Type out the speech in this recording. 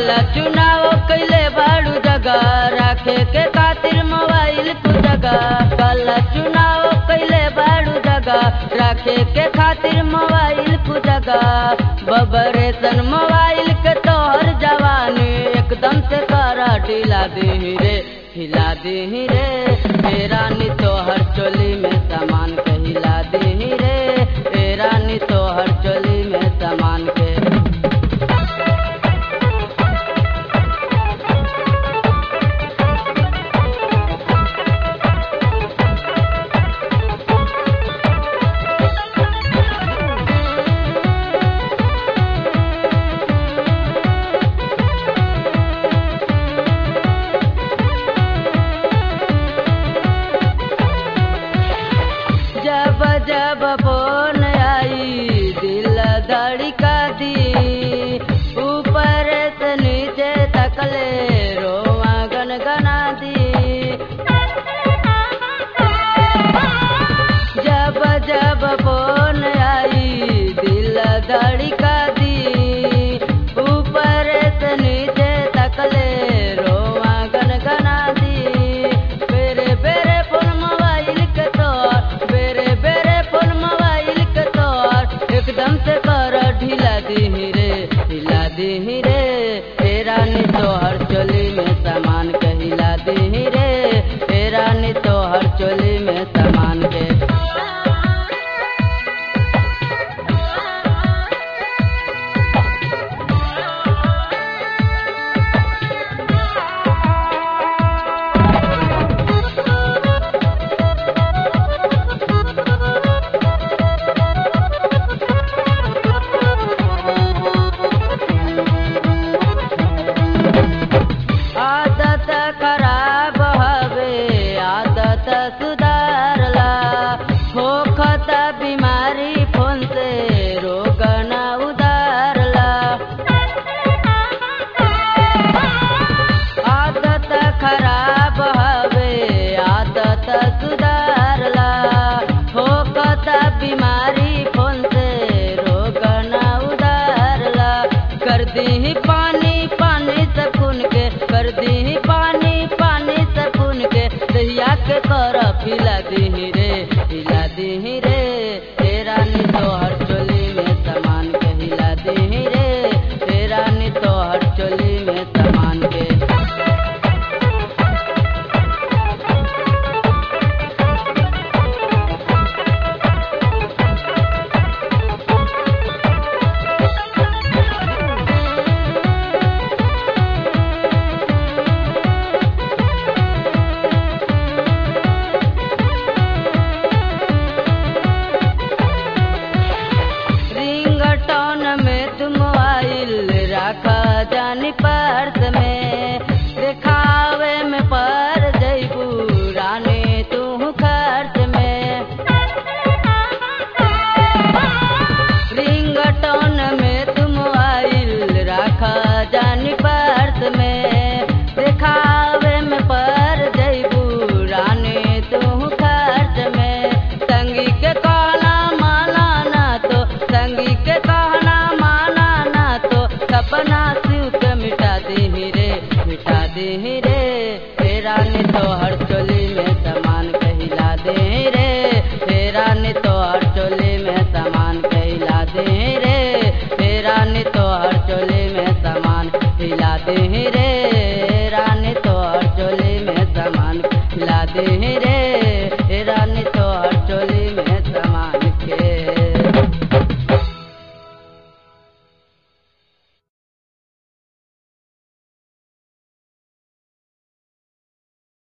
कल चुनाव कैले बाड़ू जगह रखे के खातिर मोबाइल तू जगह कल चुनाव कैले बाड़ू जगह रखे के खातिर मोबाइल तू जगह बबरेसन मोबाइल के तोहर जवानी एकदम से करा ढीला दी रे हिला दी रे ए रानी तोहर चोली में सामान के हिला दी रे ए रानी तोहर चोली में सामान के जब जब फोन आई दिल धड़का दी ऊपर से नीचे तकले रोवा गनगना दी जब जब फोन आई दिल धड़का दी ऊपर से नीचे तकले रोवा गनगना दी बेरे बेरे फोन मोबाइल के तोर बेरे बेरे फोन मोबाइल के तोर एकदम से कर ढीला दी रे ढीला दी रे ए रानी तोहर चोली में सामान के हिला दी रे ए रानी तोहर चोली में सामान के आदत खराब हवे आदत सुधारला होखत बीमारी फोन से रोग न उधारला आदत खराब हवे आदत सुधारला होखत बीमारी फोन से रोग न उधारला कर दी पानी पानी सकून के कर दी पानी पानी सकून के दहिया के कर फिला दी रे